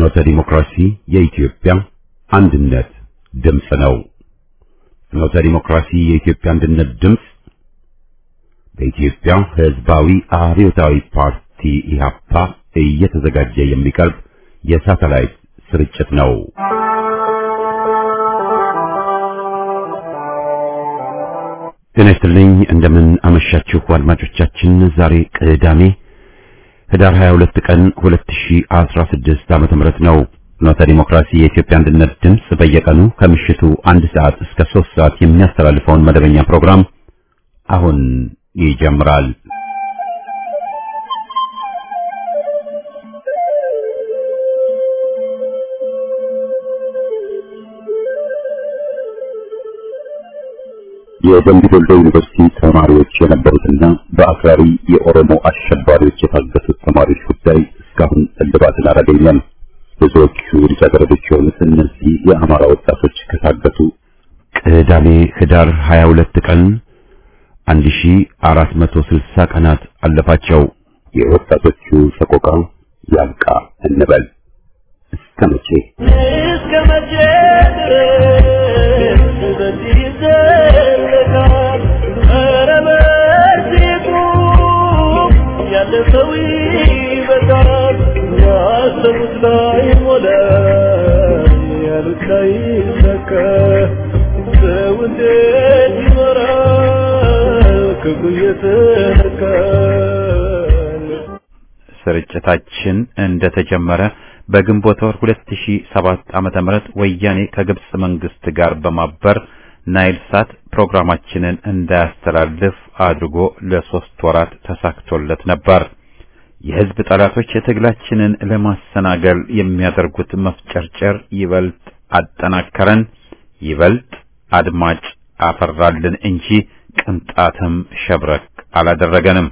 ፍኖተ ዲሞክራሲ የኢትዮጵያ አንድነት ድምፅ ነው። ፍኖተ ዲሞክራሲ የኢትዮጵያ አንድነት ድምፅ በኢትዮጵያ ሕዝባዊ አብዮታዊ ፓርቲ ኢህአፓ እየተዘጋጀ የሚቀርብ የሳተላይት ስርጭት ነው። ጤና ይስጥልኝ። እንደምን አመሻችሁ አድማጮቻችን። ዛሬ ቅዳሜ ህዳር 22 ቀን 2016 ዓመተ ምህረት ነው። ፍኖተ ዲሞክራሲ የኢትዮጵያ አንድነት ድምፅ በየቀኑ ከምሽቱ አንድ ሰዓት እስከ 3 ሰዓት የሚያስተላልፈውን መደበኛ ፕሮግራም አሁን ይጀምራል። የደምቢ ዶሎ ዩኒቨርሲቲ ተማሪዎች የነበሩትና በአክራሪ የኦሮሞ አሸባሪዎች የታገቱት ተማሪዎች ጉዳይ እስካሁን እልባትን አላገኘም። ብዙዎቹ ልጃገረዶች የሆኑት እነዚህ የአማራ ወጣቶች ከታገቱ ቅዳሜ ህዳር 22 ቀን 1460 ቀናት አለፋቸው። የወጣቶቹ ሰቆቃ ያብቃ እንበል። እስከ መቼ እስከ መቼ ድረስ በዚህ ይዘለቃል? ኧረ በዚህ ቁም፣ ያለ ሰው ይበቃል። ያሰቡት ላይ ሞላ፣ ያሉት ላይ ሰካ። ሰው እንዴት ይኖራል ክፉ እየተነካ? ስርጭታችን እንደተጀመረ በግንቦት ወር 2007 ዓመተ ምህረት ወያኔ ከግብጽ መንግስት ጋር በማበር ናይል ሳት ፕሮግራማችንን እንዳያስተላልፍ አድርጎ ለሶስት ወራት ተሳክቶለት ነበር። የህዝብ ጠላቶች የትግላችንን ለማሰናገል የሚያደርጉት መፍጨርጨር ይበልጥ አጠናከረን፣ ይበልጥ አድማጭ አፈራልን እንጂ ቅንጣትም ሸብረክ አላደረገንም።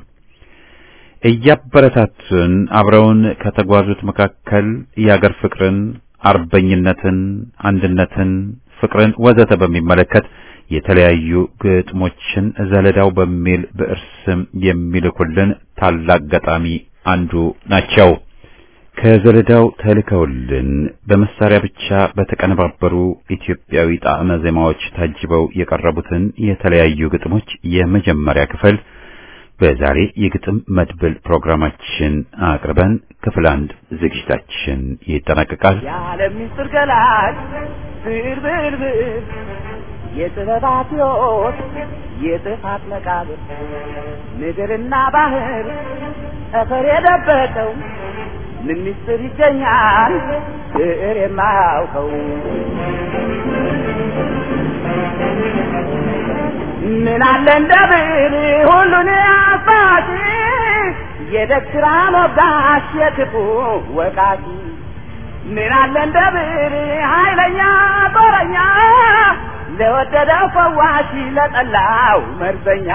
እያበረታቱን አብረውን ከተጓዙት መካከል የአገር ፍቅርን፣ አርበኝነትን፣ አንድነትን፣ ፍቅርን ወዘተ በሚመለከት የተለያዩ ግጥሞችን ዘለዳው በሚል ብዕር ስም የሚልኩልን ታላቅ ገጣሚ አንዱ ናቸው። ከዘለዳው ተልከውልን በመሳሪያ ብቻ በተቀነባበሩ ኢትዮጵያዊ ጣዕመ ዜማዎች ታጅበው የቀረቡትን የተለያዩ ግጥሞች የመጀመሪያ ክፍል በዛሬ የግጥም መድብል ፕሮግራማችን አቅርበን ክፍል አንድ ዝግጅታችን ይጠናቀቃል። የዓለም ምስጢር ገላጭ ብር ብር ብር የጥበባት ሕይወት የጥፋት መቃብር ምድርና ባህር ጠፈር የደበቀው ምን ምስጢር ይገኛል ብዕር የማያውቀው ምን አለ እንደ ብዕር ሁሉን አባቲ የደግ ሥራ ሞጋሽ የክፉ ወቃቲ ምን አለ እንደ ብዕር ኃይለኛ ጦረኛ ለወደደው ፈዋሽ ለጠላው መርዘኛ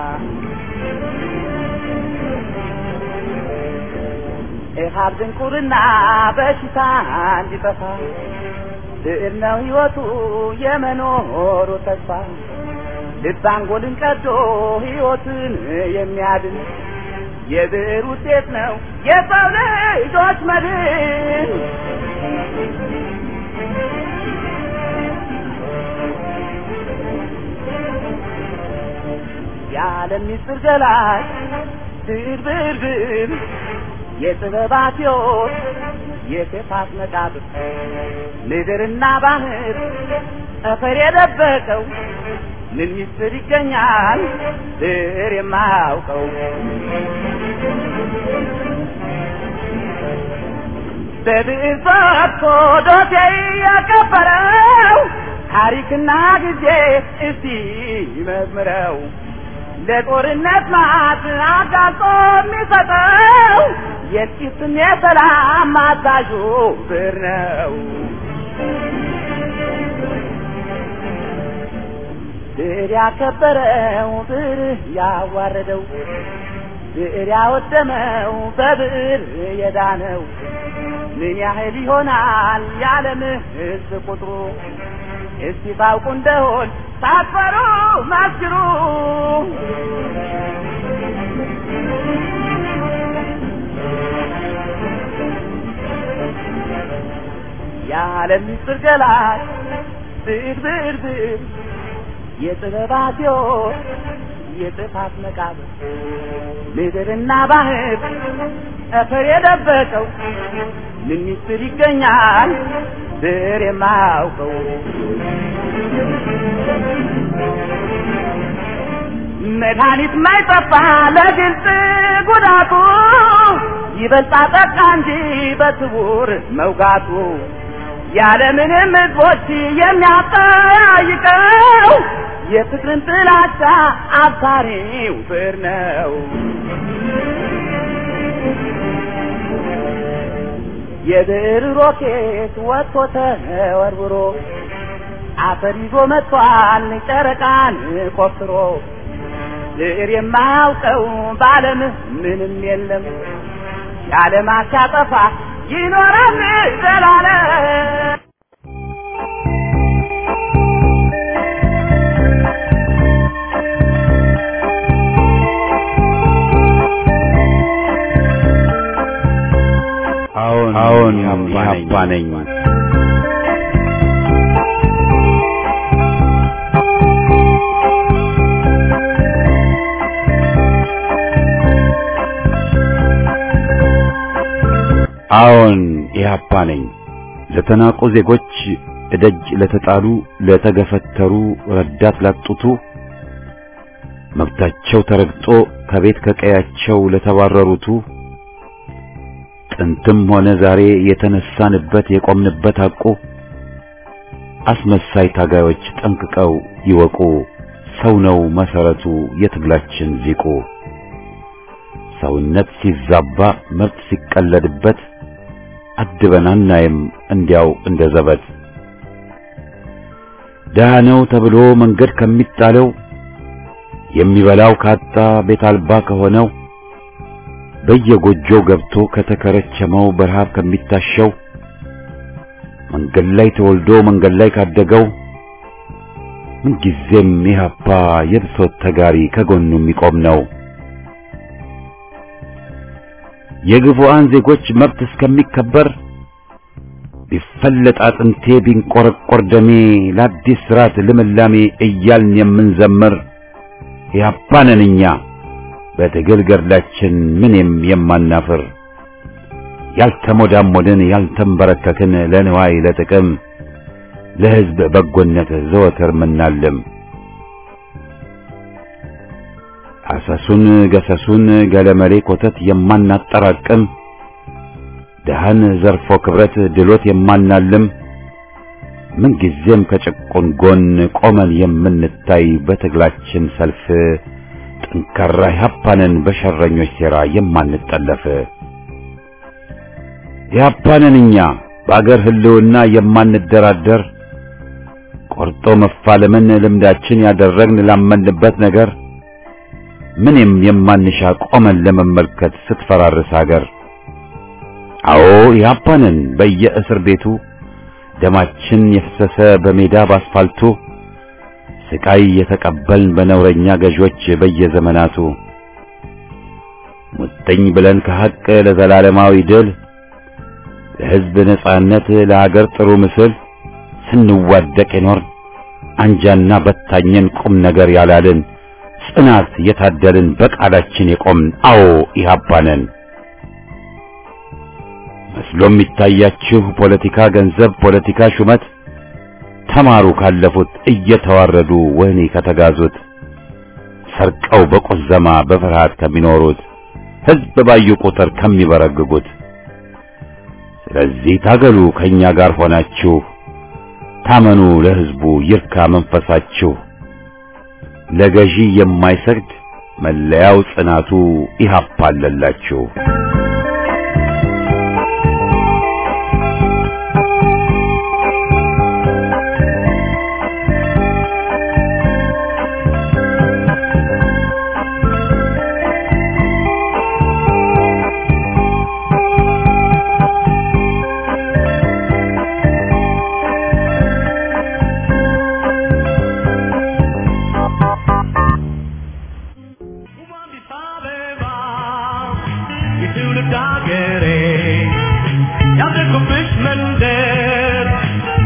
ኢሃብ ድንቁርና በሽታ እንዲጠፋ ብዕር ነው ሕይወቱ የመኖሩ ተስፋ ልብ አንጎልን ቀዶ ሕይወትን የሚያድን የብዕር ውጤት ነው የሰው ልጆች መድን። የዓለም ምስጢር ገላጭ ብዕር ብዕር ብዕር የጥበባት ሕይወት የክፋት መቃብር ምድርና ባህር ጠፈር የደበቀው ምን ምስጢር ይገኛል ብዕር የማያውቀው? በብዕር ፈትቶ ዶሴ ያከበረው ታሪክና ጊዜ እስቲ ይመርምረው። ለጦርነት ማት አጋልጦ የሚሰጠው የጥቂትም የሰላም አዛዡ ብዕር ነው። ብዕር ያከበረው ብዕር ያዋረደው ብዕር ያወደመው በብዕር የዳነው ምን ያህል ይሆናል የዓለም ሕዝብ ቁጥሩ? እስቲ ታውቁ እንደሆን ሳትፈሩ መስክሩ። የዓለም ምስጢር ገላጭ ብዕር ብዕር ብዕር የጥበባት ሕይወት የጥፋት መቃብር ምድርና ባህር ጠፈር የደበቀው ምን ምስጢር ይገኛል ብዕር የማያውቀው መድኃኒት ማይጠፋ ለግልጽ ጉዳቱ ይበልጣ ጠቃ እንጂ በስውር መውጋቱ ያለምንም ሕዝቦች የሚያጠያይቀው የፍቅርን ጥላቻ አብሳሪው ብዕር ነው። የብዕር ሮኬት ወጥቶ ተወርውሮ አፈር ይዞ መጥቷል ጨረቃን ቆፍሮ ብዕር የማያውቀው በዓለም ምንም የለም የዓለም ሲያጠፋ ይኖራል ዘላለም። አዎን አዎን ኢህአፓ ነኝ። አዎን ኢህአፓ ነኝ። ለተናቁ ዜጎች እደጅ ለተጣሉ ለተገፈተሩ ረዳት ላጡቱ መብታቸው ተረግጦ ከቤት ከቀያቸው ለተባረሩቱ ጥንትም ሆነ ዛሬ የተነሳንበት የቆምንበት ሐቁ አስመሳይ ታጋዮች ጠንቅቀው ይወቁ። ሰው ነው መሰረቱ የትግላችን ዚቁ። ሰውነት ሲዛባ መብት ሲቀለድበት አድበን አናይም እንዲያው እንደ ዘበት። ደሃ ነው ተብሎ መንገድ ከሚጣለው የሚበላው ካጣ ቤት አልባ ከሆነው በየጎጆው ገብቶ ከተከረቸመው በረሃብ ከሚታሸው መንገድ ላይ ተወልዶ መንገድ ላይ ካደገው ምንጊዜም ኢህአፓ የብሶት ተጋሪ ከጎኑ የሚቆም ነው። የግፉአን ዜጎች መብት እስከሚከበር ቢፈለጥ አጥንቴ ቢንቆረቆር ደሜ ለአዲስ ስርዓት ልምላሜ እያልን የምንዘምር ኢህአፓ ነን እኛ በትግል ገድላችን ምንም የማናፍር ያልተሞዳሞድን ያልተንበረከክን ለንዋይ ለጥቅም ለሕዝብ በጎነት ዘወትር ምናልም አሰሱን ገሰሱን ገለመሌ ኮተት የማናጠራቅም ደሃን ዘርፎ ክብረት ድሎት የማናልም ምንጊዜም ከጭቁን ጎን ቆመን የምንታይ በትግላችን ሰልፍ ጠንካራ ኢህአፓንን በሸረኞች ሴራ የማንጠለፍ ኢህአፓንን እኛ በአገር ህልውና የማንደራደር ቆርጦ መፋለምን ልምዳችን ያደረግን ላመንበት ነገር ምንም የማንሻ ቆመን ለመመልከት ስትፈራርስ አገር አዎ ኢህአፓንን በየእስር ቤቱ ደማችን የፈሰሰ በሜዳ ባስፋልቱ ስቃይ የተቀበልን በነውረኛ ገዦች በየዘመናቱ ሙጥኝ ብለን ከሐቅ ለዘላለማዊ ድል ለሕዝብ ነጻነት ለሀገር ጥሩ ምስል ስንዋደቅ የኖር አንጃና በታኘን ቁም ነገር ያላልን ጽናት የታደልን በቃላችን የቆምን አዎ ኢህአፓ ነን። መስሎ የሚታያችሁ ፖለቲካ ገንዘብ፣ ፖለቲካ ሹመት ተማሩ ካለፉት እየተዋረዱ ወህኒ ከተጋዙት ሰርቀው በቁዘማ በፍርሃት ከሚኖሩት ሕዝብ ባዩ ቁጥር ከሚበረግጉት። ስለዚህ ታገሉ ከኛ ጋር ሆናችሁ ታመኑ ለሕዝቡ ይርካ መንፈሳችሁ። ለገዢ የማይሰግድ መለያው ጽናቱ ኢህአፓ አለላችሁ።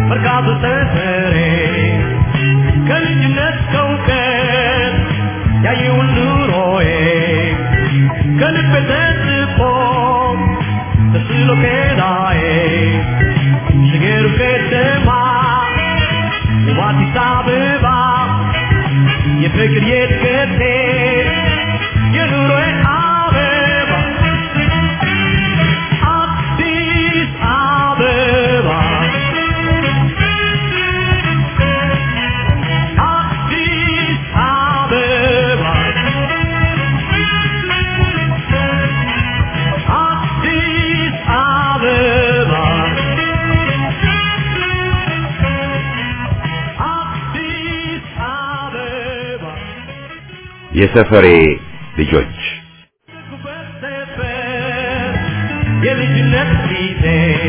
መርካቶ ሰፈሬ ከልጅነት ከእውቀት ያየውን ኑሮዬ ከልቤ ተጽፎ ተስሎ ከላዬ ሽገሩ ከተማ ውብ አዲስ አበባ የፍቅር የእድገቴ የኑሮዬ አበባ አዲስ አበባ አዲስ አበባ አዲስ አበባ አዲስ አበባ የሰፈሬ ልጆች የልጅነት ጊዜ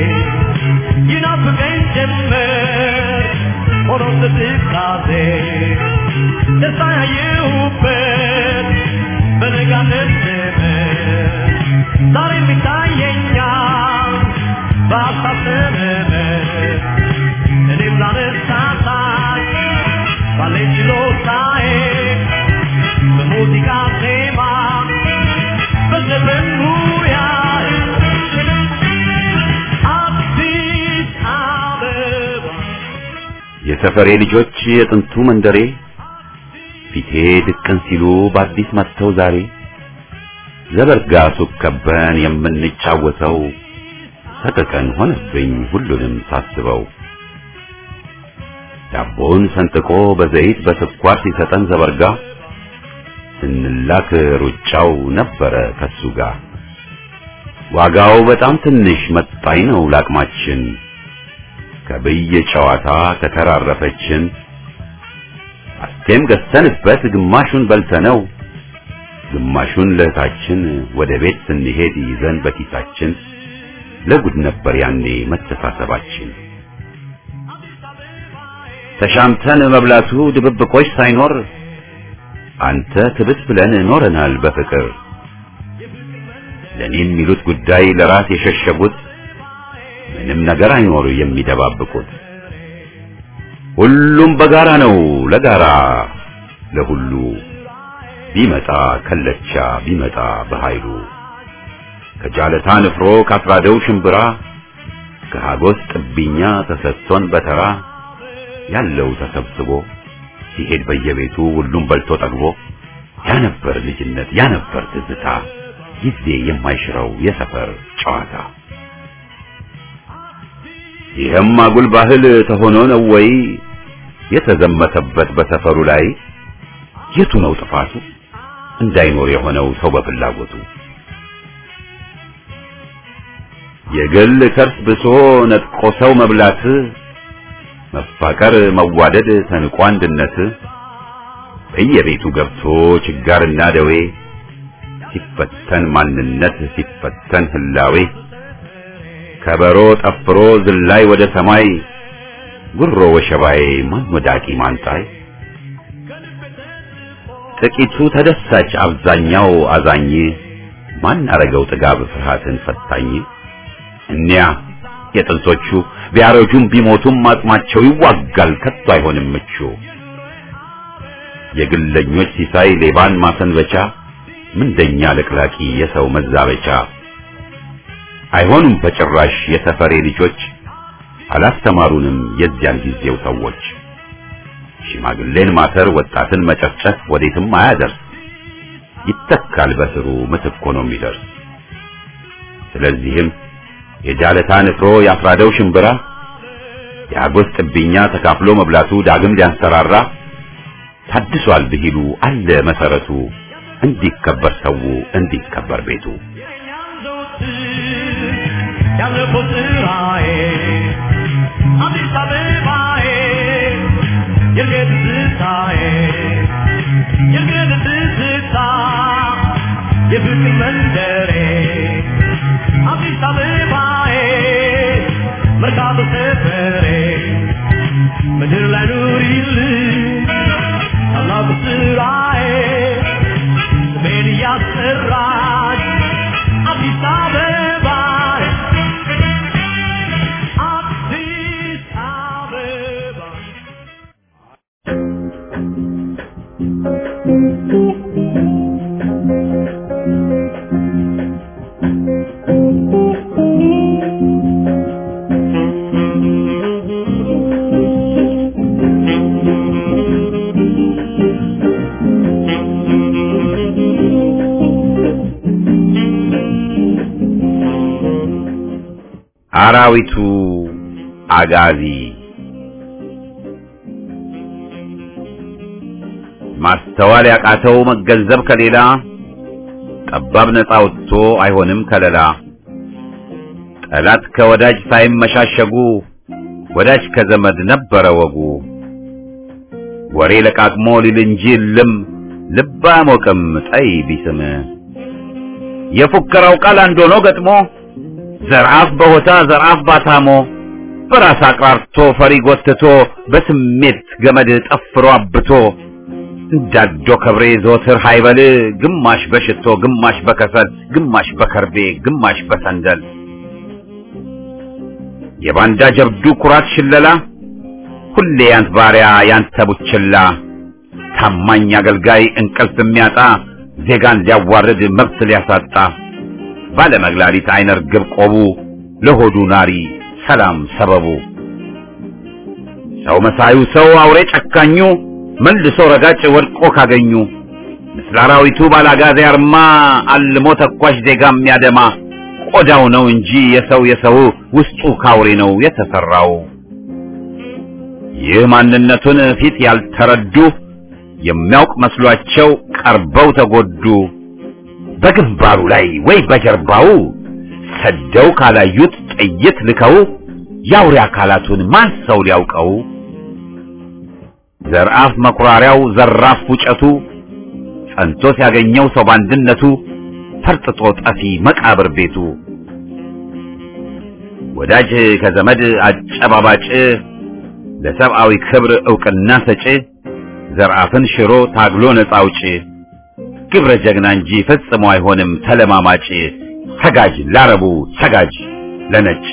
ይናፍቀኝ ጀመር ሆኖ ትካዜ ደስታ ያየሁበት በነጋነት ዘመን ዛሬ የሚታየኛል በሀሳብ ዘመን እኔም ላነሳሳት ባለኝ ችሎታዬ በሙዚቃ ዜማ በዘፈን ሙያዬ አዲስ አበባ የሰፈሬ ልጆች የጥንቱ መንደሬ ፊቴ ድቅን ሲሉ በአዲስ መጥተው ዛሬ ዘበርጋ ሱቅ ከበን የምንጫወተው ሰቀቀን ሆነብኝ ሁሉንም ሳስበው ዳቦውን ሰንጥቆ በዘይት በስኳር ሲሰጠን ዘበርጋ ስንላክ ሩጫው ነበረ ከሱ ጋር ዋጋው በጣም ትንሽ መጣኝ ነው ላቅማችን ከብየ ጨዋታ ከተራረፈችን አስቴም ገዝተንበት ግማሹን በልተነው ግማሹን ለእህታችን ወደ ቤት ስንሄድ ይዘን በኪሳችን ለጉድ ነበር ያኔ መተሳሰባችን ተሻምተን መብላቱ ድብብቆች ሳይኖር አንተ ትብስ ብለን ኖረናል በፍቅር ለኔ የሚሉት ጉዳይ ለራስ የሸሸጉት ምንም ነገር አይኖር የሚደባብቁት ሁሉም በጋራ ነው ለጋራ ለሁሉ ቢመጣ ከለቻ ቢመጣ በኃይሉ ከጃለታ ንፍሮ ካስራደው ሽምብራ ከሀጎስ ጥብኛ ተሰጥቶን በተራ ያለው ተሰብስቦ ሲሄድ በየቤቱ ሁሉም በልቶ ጠግቦ ያ ነበር ልጅነት ያ ነበር ትዝታ ጊዜ የማይሽረው የሰፈር ጨዋታ ይህም አጉል ባህል ተሆኖ ነው ወይ የተዘመተበት በሰፈሩ ላይ የቱ ነው ጥፋቱ እንዳይኖር የሆነው ሰው በፍላጎቱ የግል ከርስ ብሶ ነጥቆ ሰው መብላት መፋቀር መዋደድ ተንቆ አንድነት በየቤቱ ገብቶ ችጋርና ደዌ ሲፈተን ማንነት ሲፈተን ህላዌ ከበሮ ጠፍሮ ዝላይ ወደ ሰማይ ጉሮ ወሸባዬ ማን ወዳቂ ማንጣይ ጥቂቱ ተደሳች አብዛኛው አዛኝ ማን አረገው ጥጋብ ፍርሃትን ፈታኝ እኒያ የጥንቶቹ ቢያረጁም ቢሞቱም አጽማቸው ይዋጋል ከቶ አይሆንም ምቹ የግለኞች ሲሳይ ሌባን ማሰንበቻ ምንደኛ ለቅላቂ የሰው መዛበቻ አይሆኑም በጭራሽ የሰፈሬ ልጆች አላስተማሩንም የዚያን ጊዜው ሰዎች ሽማግሌን ማሰር ወጣትን መጨፍጨፍ ወዴትም አያደርስ ይተካል በስሩ ምትክ ሆኖ የሚደርስ ስለዚህም የጃለታ ንፍሮ ያፍራደው ሽምብራ የአጎስ ጥብኛ ተካፍሎ መብላቱ ዳግም ሊያንሰራራ ታድሷል ብሂሉ አለ መሰረቱ እንዲከበር ሰው እንዲከበር ቤቱ ያለፈው ስራዬ አዲስ አበባዬ የርገት ትዝታዬ የርገት ትዝታ የፍቅር መንደሬ አዲስ አበባዬ መርካቶ ሰፈሬ ምድር ላይ ኑሪልኝ ታላቁ ስራዬ ስሜን እያስጠራች አዲስ አበባ አዲስ አበባ አራዊቱ አጋዚ ማስተዋል ያቃተው መገንዘብ ከሌላ ጠባብ ነፃ ወጥቶ አይሆንም ከለላ ጠላት ከወዳጅ ሳይመሻሸጉ ወዳጅ ከዘመድ ነበረ ወጉ ወሬ ለቃቅሞ ሊል እንጂ ልም ልብ አያሞቅም ጠይ ቢስም የፉከራው ቃል አንድ ሆኖ ገጥሞ ዘርአፍ በሆታ ዘርአፍ ባታሞ በራስ አቅራርቶ ፈሪ ጎትቶ በስሜት ገመድ ጠፍሮ አብቶ እንዳዶ ከብሬ ዘወትር ሃይበል ግማሽ በሽቶ ግማሽ በከሰል ግማሽ በከርቤ ግማሽ በሰንደል የባንዳ ጀብዱ ኩራት ሽለላ ሁሌ ያንት ባሪያ ያንተ ቡችላ ታማኝ አገልጋይ እንቅልፍ የሚያጣ ዜጋን ሊያዋርድ መብት ሊያሳጣ ባለመግላሊት አይነ ርግብ ቆቡ ለሆዱ ናሪ ሰላም ሰበቡ ሰው መሳዩ ሰው አውሬ ጨካኙ መልሶ ረጋጭ ወድቆ ካገኙ ምስለ አራዊቱ ባላጋዜ አርማ አልሞ ተኳሽ ዜጋ የሚያደማ ቆዳው ነው እንጂ የሰው የሰው ውስጡ ካውሬ ነው የተሰራው። ይህ ማንነቱን ፊት ያልተረዱ የሚያውቅ መስሏቸው ቀርበው ተጎዱ። በግንባሩ ላይ ወይ በጀርባው ሰደው ካላዩት ጥይት ልከው የአውሬ አካላቱን ማን ሰው ሊያውቀው? ዘርአፍ መኩራሪያው ዘራፍ ፉጨቱ ጸንቶ ሲያገኘው ሰው ባንድነቱ ፈርጥጦ ጠፊ መቃብር ቤቱ ወዳጅ ከዘመድ አጨባባጭ ለሰብአዊ ክብር ዕውቅና ሰጪ ዘርአፍን ሽሮ ታግሎ ነፃ አውጪ ግብረ ጀግና እንጂ ፈጽሞ አይሆንም ተለማማጭ ሰጋጅ ላረቡ ሰጋጅ ለነጭ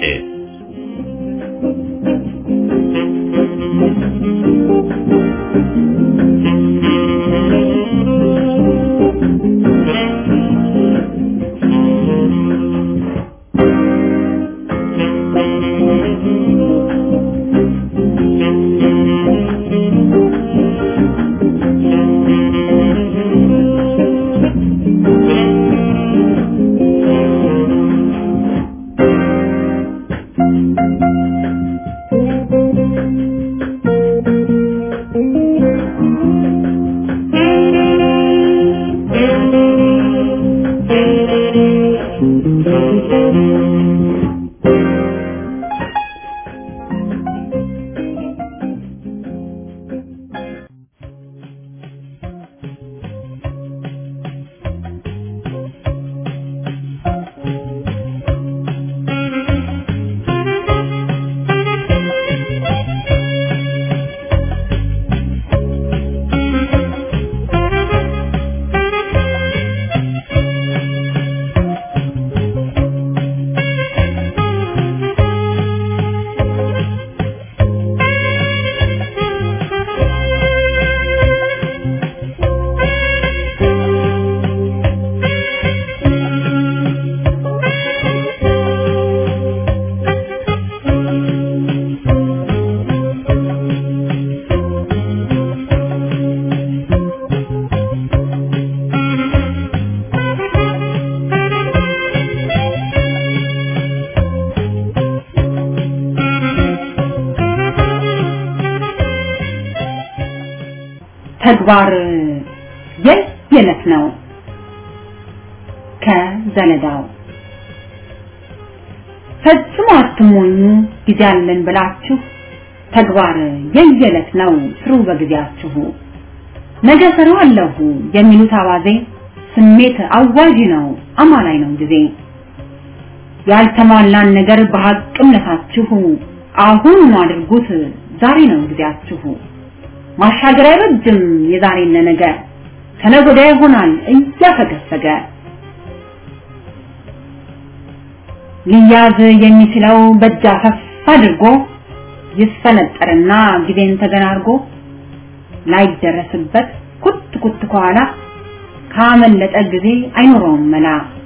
ተግባር የየለት ነው። ከዘለዳው ፈጽሞ አትሞኙ፣ ጊዜ አለን ብላችሁ ተግባር የየለት ነው ስሩ በጊዜያችሁ። ነገ ሰራዋለሁ የሚሉት አባዜ ስሜት አዋዥ ነው፣ አማላይ ነው ጊዜ። ያልተሟላን ነገር በሐቅነታችሁ አሁን አድርጉት፣ ዛሬ ነው ጊዜያችሁ። ማሻገር አይበጅም የዛሬን ለነገ ከነገ ወዲያ ይሆናል እያፈገፈገ ሊያዝ የሚችለው በእጅ አፈፍ አድርጎ ይስፈነጠርና ጊዜን ተገናርጎ ላይደረስበት ኩት ኩት ከኋላ ካመለጠ ጊዜ አይኖረውም መላ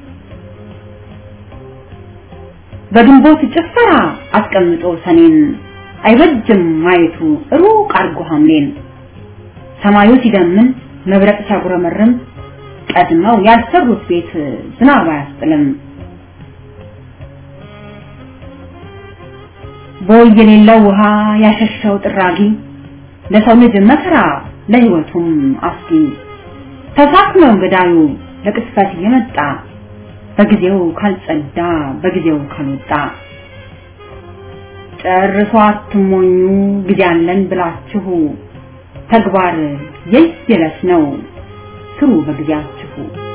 በግንቦት ጭፈራ አስቀምጦ ሰኔን አይበጅም ማየቱ ሩቅ አርጎ ሐምሌን ሰማዩ ሲደምን መብረቅ ሲያጉረመርም ቀድመው ያልሰሩት ቤት ዝናብ አያስጥልም ቦይ የሌለው ውሃ ያሸሸው ጥራጊ ለሰው ልጅ መከራ ለህይወቱም አስጊ ተሳክመው ገዳዩ ለቅስፈት የመጣ በጊዜው ካልጸዳ በጊዜው ካልወጣ ጨርሶ አትሞኙ ጊዜ አለን ብላችሁ ተግባር የየለት ነው ስሩ በጊዜያችሁ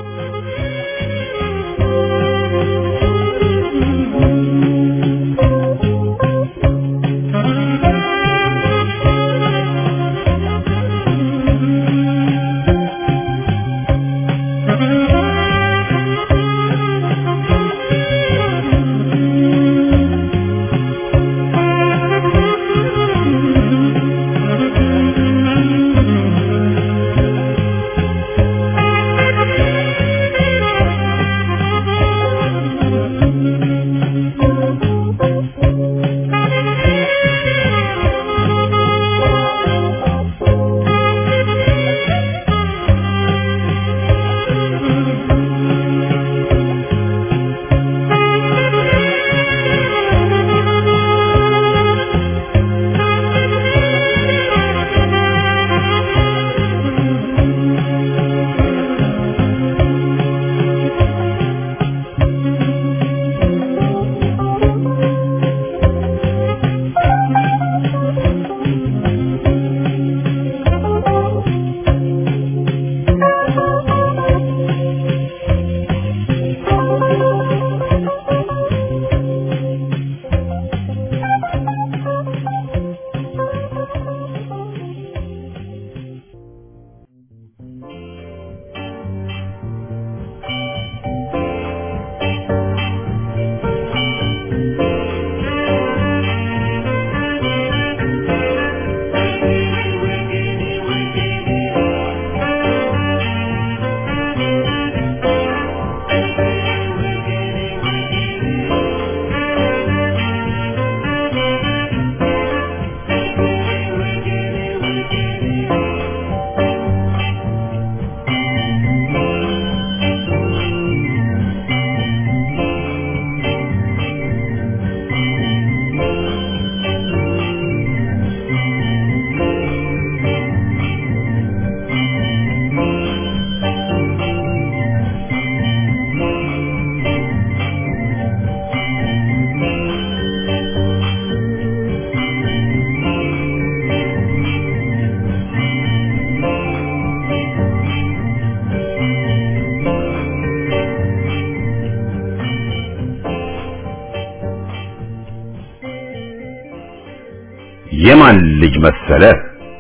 የማን ልጅ መሰለህ?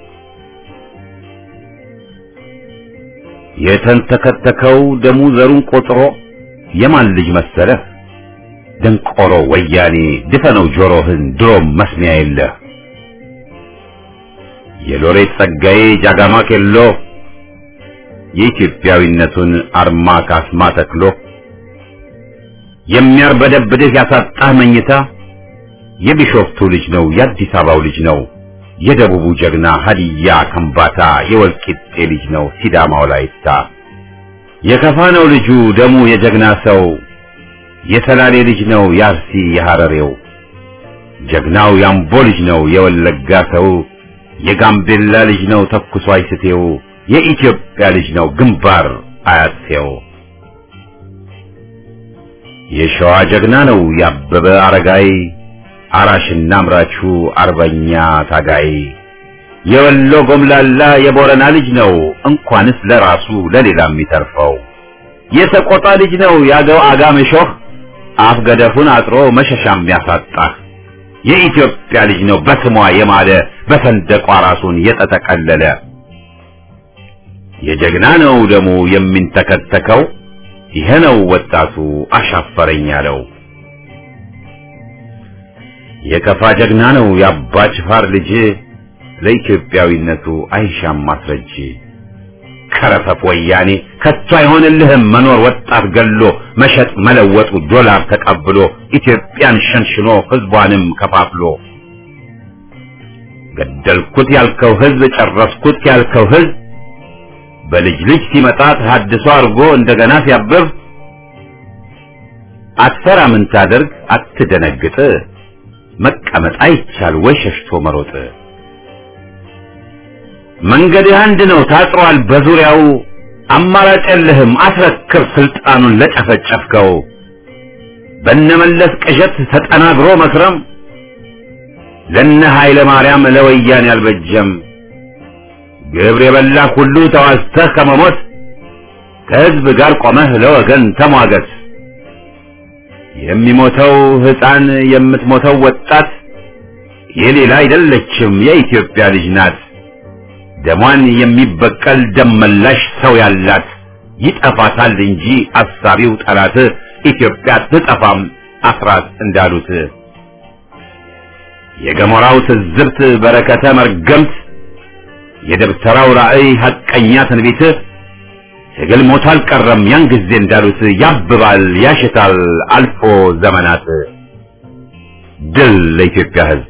የተንተከተከው ደሙ ዘሩን ቆጥሮ የማን ልጅ መሰለህ? ደንቆሮ ወያኔ ድፈነው ጆሮህን ድሮም መስሚያ የለህ። የሎሬት ጸጋዬ ጃጋማ ኬሎ የኢትዮጵያዊነቱን አርማ ካስማ ተክሎ የሚያርበደብድህ ያሳጣህ መኝታ የቢሾፍቱ ልጅ ነው የአዲስ አበባው ልጅ ነው የደቡቡ ጀግና ሀዲያ ከምባታ የወልቂጤ ልጅ ነው ሲዳማው ላይታ የከፋ ነው ልጁ ደሙ የጀግና ሰው የሰላሌ ልጅ ነው የአርሲ የሐረሬው ጀግናው ያምቦ ልጅ ነው የወለጋ ሰው የጋምቤላ ልጅ ነው ተኩሶ አይስቴው የኢትዮጵያ ልጅ ነው ግንባር አያሴው የሸዋ ጀግና ነው ያበበ አረጋይ አራሽና አምራቹ አርበኛ ታጋይ የወሎ ጎምላላ የቦረና ልጅ ነው እንኳንስ ለራሱ ለሌላ የሚተርፈው የሰቆጣ ልጅ ነው ያገው አጋመሾህ አፍ ገደፉን አጥሮ መሸሻም ያሳጣ የኢትዮጵያ ልጅ ነው በስሟ የማለ በሰንደቋ ራሱን የተጠቀለለ የጀግና ነው ደሙ የሚንተከተከው ይሄ ነው ወጣቱ አሻፈረኝ ያለው የከፋ ጀግና ነው የአባ ጅፋር ልጅ ለኢትዮጵያዊነቱ አይሻም ማስረጅ ከረፈፍ ወያኔ ከቶ አይሆንልህም መኖር ወጣት ገሎ መሸጥ መለወጡ ዶላር ተቀብሎ ኢትዮጵያን ሸንሽኖ ህዝቧንም ከፋፍሎ ገደልኩት ያልከው ህዝብ ጨረስኩት ያልከው ህዝብ በልጅ ልጅ ሲመጣ ተሐድሶ አድርጎ እንደገና ሲያብብ አትፈራ ምን ታደርግ አትደነግጥ መቀ መቀመጥ አይቻል ወይ ሸሽቶ መሮጥ መንገድህ አንድ ነው ታጥሯል በዙሪያው አማራጭ የለህም አስረክብ ስልጣኑን ለጨፈጨፍከው በነመለስ ቅዠት ተጠናግሮ መስረም ለነ ኃይለ ማርያም ለወያን ያልበጀም ግብር የበላ ሁሉ ተዋዝተህ ከመሞት ከህዝብ ጋር ቆመህ ለወገን ተሟገት የሚሞተው ህፃን የምትሞተው ወጣት የሌላ አይደለችም የኢትዮጵያ ልጅ ናት ደሟን የሚበቀል ደመላሽ ሰው ያላት ይጠፋታል እንጂ አሳቢው ጠላት ኢትዮጵያ ትጠፋም አስራት እንዳሉት የገሞራው ትዝብት በረከተ መርገምት የደብተራው ራእይ ሐቀኛ ትንቢት ትግል ሞት አልቀረም ያን ጊዜ እንዳሉት ያብባል ያሽታል አልፎ ዘመናት ድል ለኢትዮጵያ ህዝብ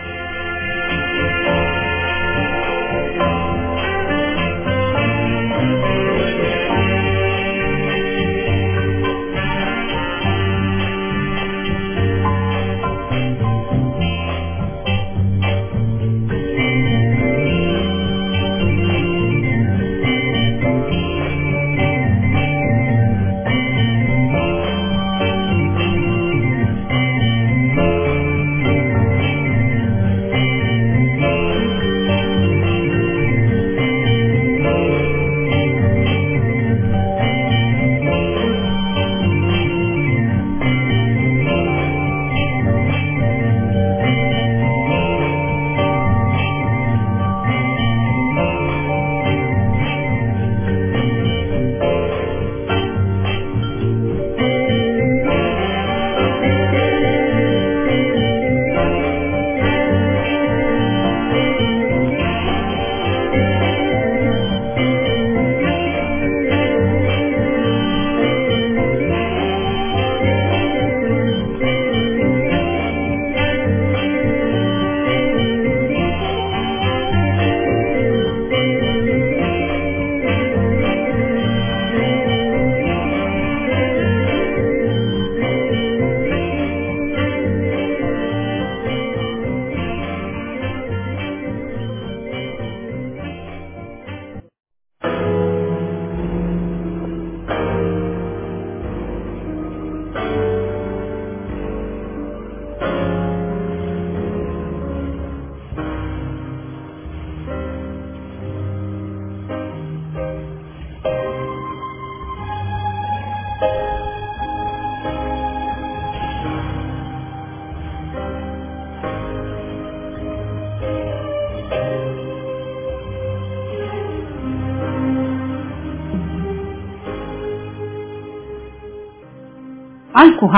አልኩሃ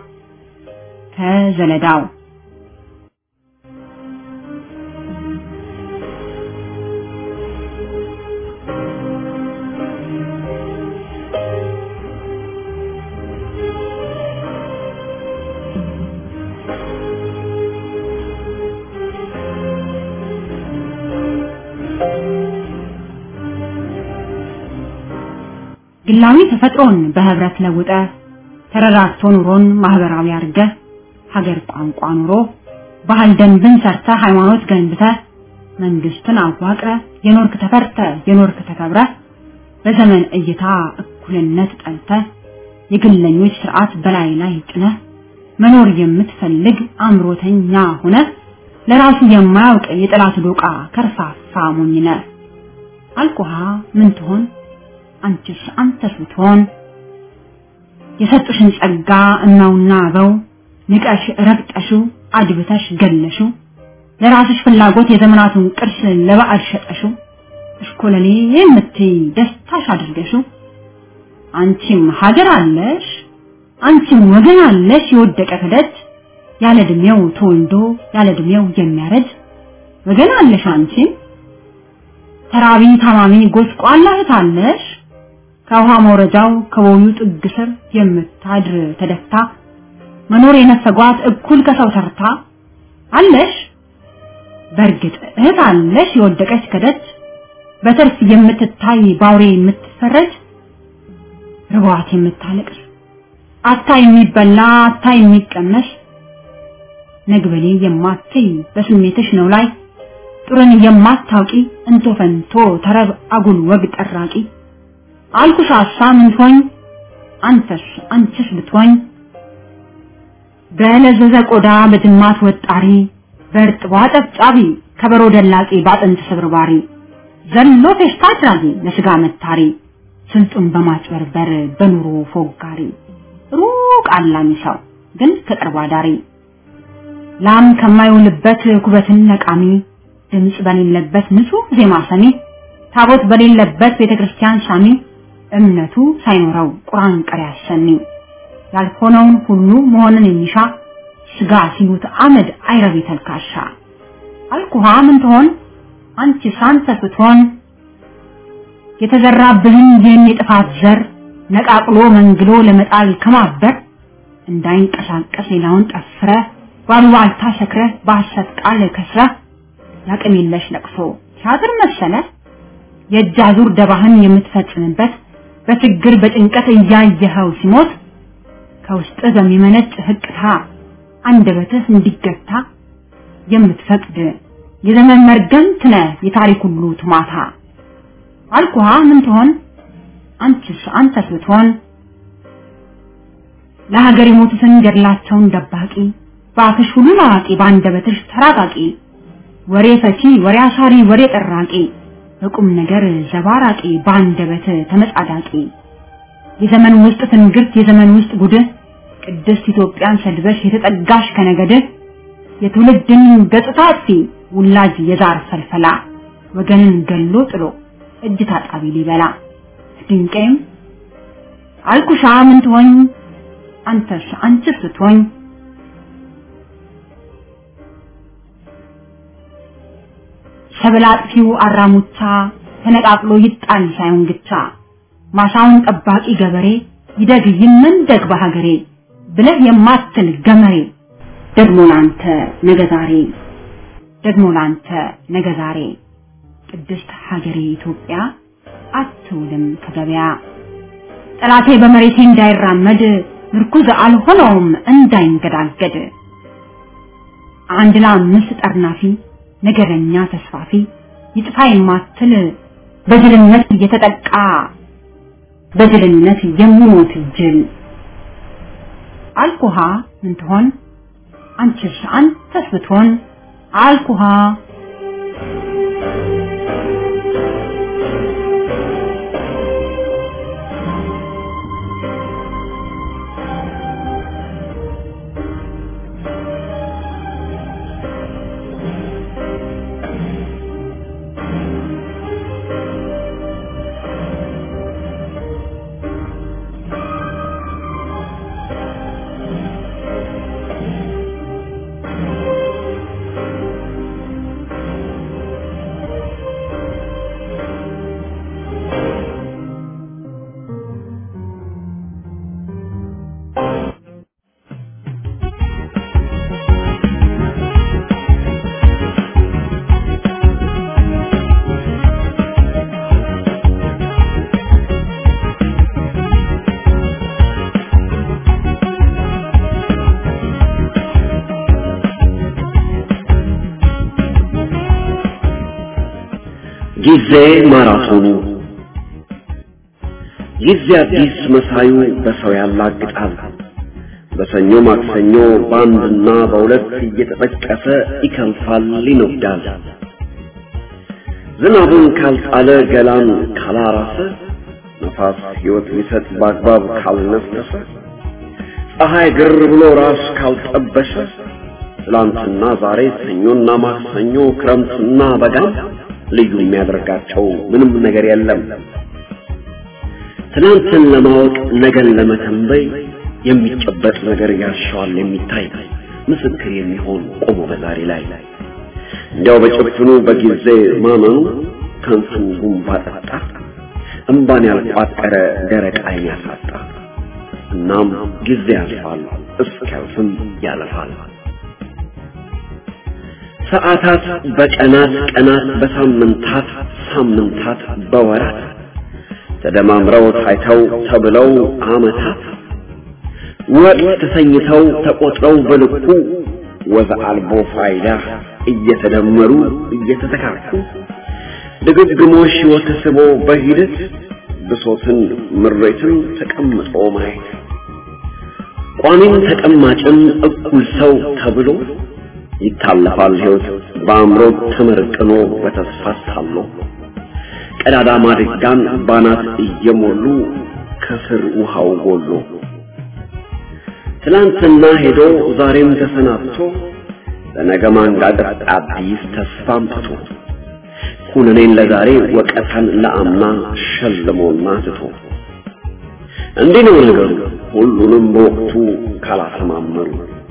ከዘለዳው ግላዊ ተፈጥሮን በህብረት ለውጠ ተረራርቶ ኑሮን ማህበራዊ አርገ ሀገር ቋንቋ ኑሮ ባህል ደንብን ሰርተ ሃይማኖት ገንብተ መንግስትን አዋቅረ የኖርክ ተፈርተ የኖርክ ተከብረ በዘመን እይታ እኩልነት ጠልተ የግለኞች ስርዓት በላይ ላይ ጭነ መኖር የምትፈልግ አምሮተኛ ሆነ ለራሱ የማያውቅ የጠላት ዶቃ ከርፋፋ ሞኝነ አልኩሃ ምን ትሆን አንቺስ አንተስ ብትሆን የሰጡሽን ጸጋ እናውና አበው ንቀሽ ረግጠሽው አድብተሽ ገለሽው ለራስሽ ፍላጎት የዘመናቱን ቅርስ ለበዓል ሸጠሽው እሽኮለሌ የምትይ ደስታሽ አድርገሽው አንቺም ሀገር አለሽ አንቺም ወገን አለሽ የወደቀ ክደት ያለ እድሜው ተወልዶ ያለ እድሜው የሚያረድ ወገን አለሽ አንቺም ተራቢ ታማሚ ጎስቋላ እህት አለሽ ከውሃ መውረጃው ከቦዩ ጥግ ስር የምታድር ተደፍታ መኖር የነፈጓት እኩል ከሰው ተርታ አለሽ በእርግጥ እህት አለሽ የወደቀች ከደጅ በትርፍ የምትታይ ባውሬ የምትፈረጅ ርቧት የምታለቅስ አታ የሚበላ አታ የሚቀመስ ነግበሌ የማትይ በስሜትሽ ነው ላይ ጥሩን የማታውቂ እንቶ ፈንቶ ተረብ አጉል ወግ ጠራቂ አልኩሽ አሳ ምን ትሆኝ አንተስ አንቺስ ብትሆኝ በለዘዘ ቆዳ በጅማት ወጣሪ በእርጥቧ ጠብጫቢ ከበሮ ደላቂ ባጥንት ስብርባሪ ዘሎ ፌሽታ አድራጊ ለስጋ መታሪ ስልጡን በማጭበርበር በኑሮ ፎጋሪ ሩቅ አላሚ ሰው ግን ከቅርብ አዳሪ ላም ከማይውልበት ኩበትን ነቃሚ ድምፅ በሌለበት ንጹህ ዜማ ሰሚ ታቦት በሌለበት ቤተክርስቲያን ሳሚ እምነቱ ሳይኖረው ቁርአን ቀሪ አሰሚ ያልሆነውን ሁሉ መሆንን የሚሻ ስጋ ሲሉት አመድ አይረቢ ተልካሻ አልኩሃ ምን ትሆን አንቺ ሳንተ ስትሆን የተዘራብህን ይህን የጥፋት ዘር ነቃቅሎ መንግሎ ለመጣል ከማበር እንዳይንቀሳቀስ ሌላውን ጠፍረ ባሉባልታ ሰክረህ በሐሰት ቃል ከስረህ ያቅም የለሽ ለቅሶ ሲያድር መሰለ የእጅ አዙር ደባህን የምትፈጽምበት በችግር በጭንቀት እያየኸው ሲሞት ከውስጥ በሚመነጭ ህቅታ አንደበትህ እንዲገታ የምትፈቅድ የዘመን መርገምት ነህ የታሪክ ሁሉ ትማታ አልኩሃ ምን ትሆን አንቺስ አንተስ ብትሆን ለሀገር የሞቱትን ገድላቸውን ደባቂ በአፍሽ ሁሉን አዋቂ በአንደበትሽ ተራቃቂ ወሬ ፈቺ ወሬ አሳሪ ወሬ ጠራቂ በቁም ነገር ዘባራቂ በአንደበት ተመጻዳቂ የዘመን ውስጥ ትንግርት የዘመን ውስጥ ጉድህ ቅድስት ኢትዮጵያን ሰድበሽ የተጠጋሽ ከነገድህ የትውልድን ገጽታ አጥፊ ውላጅ የዛር ፈልፈላ ወገንን ገሎ ጥሎ እጅ ታጣቢ ሊበላ ድንቄም አልኩሻ ምን ትሆኝ አንተስ አንቺስ ስትሆኝ ሰብል አጥፊው አራሙቻ ተነቃቅሎ ይጣል ሳይሆን ግቻ ማሳውን ጠባቂ ገበሬ ይደግ ይመንደግ በሀገሬ ብለህ የማትል ገመሬ ደግሞ ላንተ ነገ ዛሬ ደግሞ ላንተ ነገ ዛሬ ቅድስት ሀገሬ ኢትዮጵያ አትውልም ከገበያ ጠላቴ በመሬቴ እንዳይራመድ ምርኩዝ አልሆነውም እንዳይንገዳገድ አንድ ለአምስት ጠርናፊ ነገረኛ ተስፋፊ ይጥፋ የማትል በጅልነት እየተጠቃ በጅልነት የሚሞት ጅል አልኩሃ ምን ትሆን አንቺስ አንተስ ብትሆን አልኩሃ ጊዜ ማራቶኑ ጊዜ አዲስ መሳዩ በሰው ያላግጣል። በሰኞ ማክሰኞ በአንድና በሁለት እየተጠቀሰ ይከንፋል፣ ይነዳል። ዝናቡን ካልጣለ ገላን ካላራሰ ነፋስ ሕይወት ሊሰጥ በአግባብ ካልነፈሰ ፀሐይ ግር ብሎ ራስ ካልጠበሰ ትላንትና ዛሬ ሰኞና ማክሰኞ ክረምትና በጋ ልዩ የሚያደርጋቸው ምንም ነገር የለም። ትናንትን ለማወቅ ነገን ለመተንበይ የሚጨበጥ ነገር ያሻዋል የሚታይ ምስክር የሚሆን ቆሞ በዛሬ ላይ እንዲያው በጭፍኑ በጊዜ ማመኑ ከንቱ ጉንባ ጠጣ እምባን ያልቋጠረ ደረቅ ዓይን ያሳጣ። እናም ጊዜ ያልፋል እስኪያልፍም ያለፋል። ሰዓታት በቀናት ቀናት በሳምንታት ሳምንታት በወራት ተደማምረው ታይተው ተብለው ዓመታት ወቅት ተሰኝተው ተቆጥረው በልኩ ወዘ አልቦ ፋይዳ እየተደመሩ እየተተካኩ ድግግሞሽ ሕይወት ስቦ በሂደት ብሶትን ምሬትን ተቀምጦ ማየት ቋሚም ተቀማጭም እኩል ሰው ተብሎ ይታለፋል ሕይወት በአእምሮ ተመርቅኖ በተስፋ ታሎ ቀዳዳ ማድጋን ባናት እየሞሉ ከስር ውሃው ጎሎ ትላንትና ሄዶ ዛሬም ተሰናብቶ ለነገ ማንጋጠጥ አዲስ ተስፋ አምጥቶ ኩነኔን ለዛሬ ወቀታን ለአምና ሸልሞና ትቶ እንዲህ ነው ነገሩ ሁሉንም በወቅቱ ካላሰማመሩ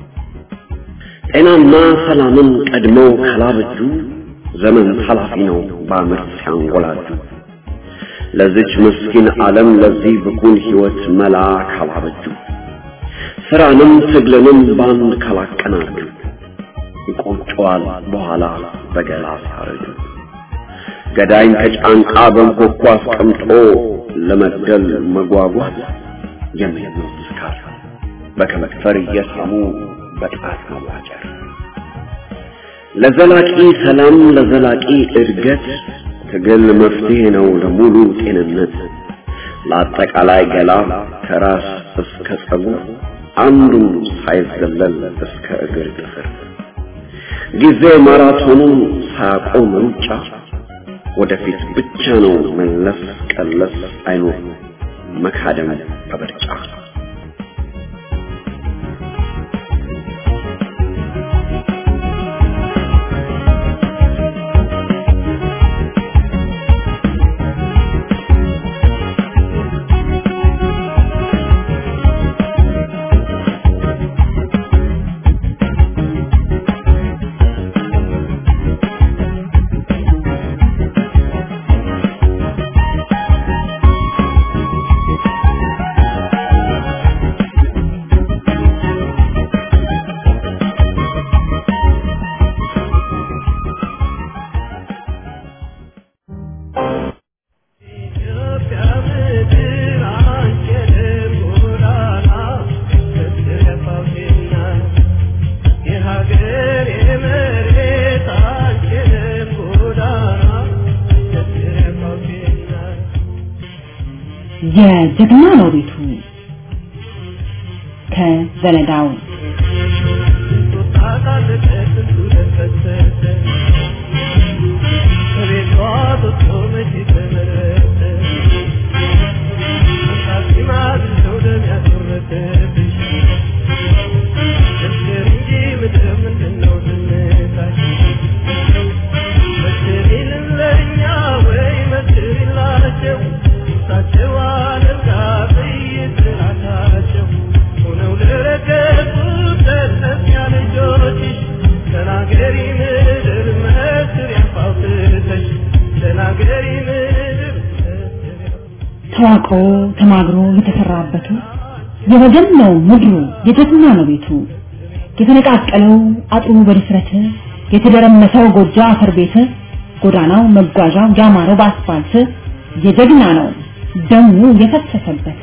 ጤናና ሰላምን ቀድመው ካላበጁ ዘመን ኃላፊ ነው በአመት ሲያንጎላጁ ለዚች ምስኪን ዓለም ለዚህ ብኩን ሕይወት መላ ካላበጁ ስራንም ትግልንም ባንድ ካላቀናጁ ይቆጨዋል በኋላ በገላ ሲያረጁ ገዳይን ከጫንቃ በንኮኳ አስቀምጦ ለመግደል መጓጓት የሚያምኑት ስካር በከመክፈር እየሳሙ በጣት መዋጨር ለዘላቂ ሰላም ለዘላቂ እድገት ትግል መፍትሄ ነው ለሙሉ ጤንነት ለአጠቃላይ ገላ ከራስ እስከ ጸጉር አንዱም ሳይዘለል እስከ እግር ጥፍር ጊዜ ማራቶኑን ሳያቆም ሩጫ ወደፊት ብቻ ነው መለስ ቀለስ አይኖር መካደም በምርጫ የጀግና ነው ቤቱ ከዘለዳው ተዋቅሮ ተማግሮ የተሰራበቱ የወገን ነው ምድሩ የጀግና ነው ቤቱ የተነቃቀለው አጥሩ በድፍረት የተደረመሰው ጎጆ አፈር ቤት ጎዳናው መጓዣው ያማረው በአስፋልት የጀግና ነው ደሙ የፈሰሰበት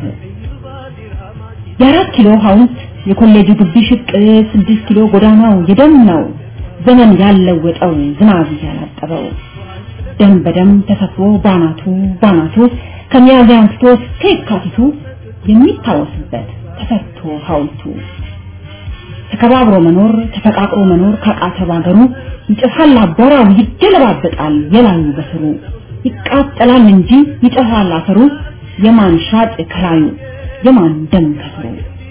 የአራት ኪሎ ሐውልት የኮሌጁ ግቢ ሽቅ ስድስት ኪሎ ጎዳናው የደም ነው ዘመን ያለወጠው ዝናብ ያላጠበው ደም በደም ተሰፍሮ ባናቱ ባናቱ ከሚያዝያ አንስቶ እስከ የካቲቱ የሚታወስበት ተሰርቶ ሐውልቱ ተከባብሮ መኖር ተፈቃቅሮ መኖር ካቃተ ባገሩ ይጨሳል አቧራው ይገለባበጣል የላዩ በስሩ ይቃጠላል እንጂ ይጨሳል አፈሩ የማን ሻጥ ከላዩ የማን ደም ከስሩ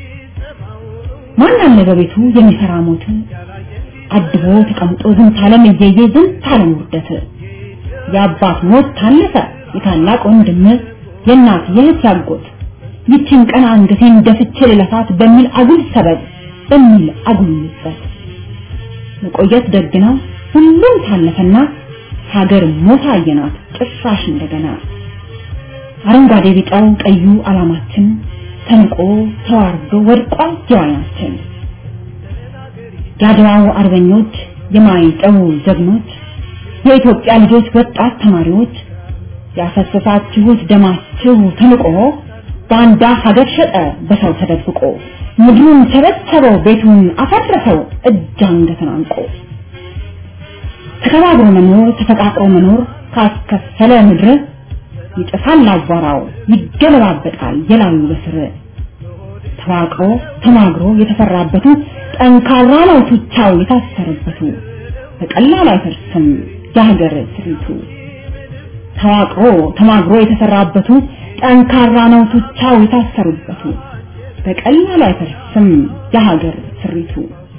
ማን አለ በቤቱ የሚሰራ ሞት አድቦ ተቀምጦ ዝንት ዓለም እየየ ዝንት ዓለም ውርደት የአባት ሞት ታለፈ የታላቅ ወንድም የእናት የእህት ያጎት ይችን ቀን አንገቴን ደፍቼ ልለፋት በሚል አጉል ሰበብ በሚል አጉል ምጸት መቆየት ደግ ነው ሁሉም ታለፈና ሀገር ሞታ አየናት ጭራሽ እንደገና አረንጓዴ ቢጫው ቀዩ አላማችን ተንቆ ተዋርዶ ወድቋል ጀዋናችን የአድዋው አርበኞች የማይጠው ጀግኖች የኢትዮጵያ ልጆች ወጣት ተማሪዎች ያፈሰሳችሁት ደማችሁ ተንቆ ባንዳ ሀገር ሸጠ በሰው ተደብቆ ምድሩን ቸበቸበው ቤቱን አፈረሰው እጅ አንገትን አንቆ ተከባብሮ መኖር ተፈቃቅሮ መኖር ካስከፈለ ምድር ይጥፋል አቧራው ይገለባበጣል የላዩ በስር ተዋቅሮ ተማግሮ የተፈራበቱ ጠንካራ ነው ቱቻው የታሰረበቱ በቀላል አይፈርስም የሀገር ስሪቱ ተዋቅሮ ተማግሮ የተሰራበቱ ጠንካራ ነው ቱቻው የታሰሩበቱ በቀላል አይፈርስም የሀገር ስሪቱ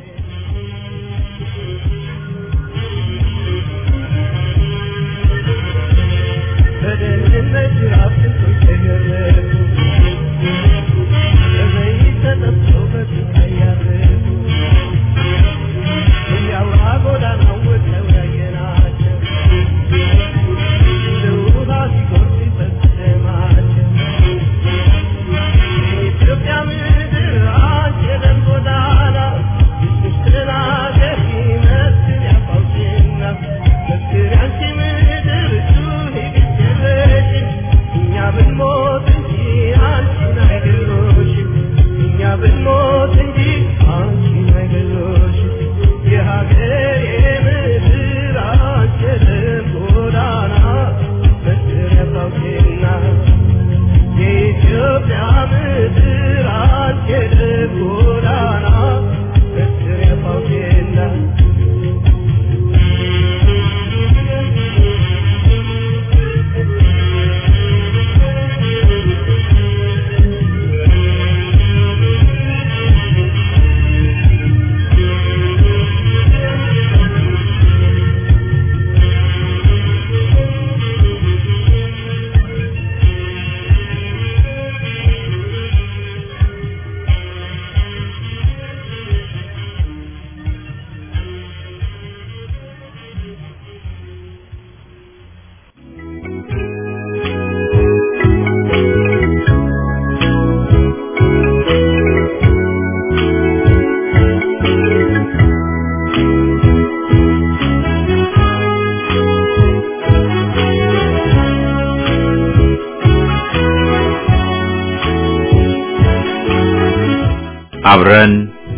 አብረን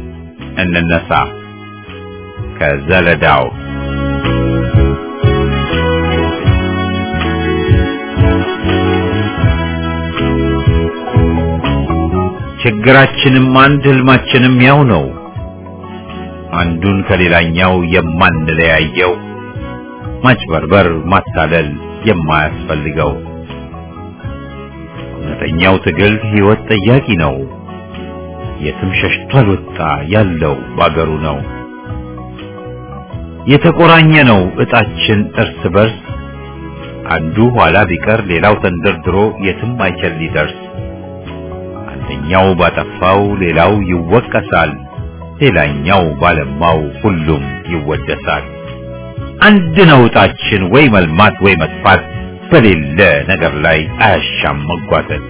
እንነሳ ከዘለዳው ችግራችንም አንድ ህልማችንም ያው ነው አንዱን ከሌላኛው የማንለያየው ማጭበርበር ማታለል የማያስፈልገው እውነተኛው ትግል ህይወት ጠያቂ ነው የትም ሸሽቶ አልወጣ ያለው ባገሩ ነው የተቆራኘ ነው እጣችን እርስ በርስ አንዱ ኋላ ቢቀር ሌላው ተንደርድሮ የትም አይችል ሊደርስ አንደኛው ባጠፋው ሌላው ይወቀሳል ሌላኛው ባለማው ሁሉም ይወደሳል አንድ ነው እጣችን ወይ መልማት ወይ መጥፋት በሌለ ነገር ላይ አያሻም መጓተት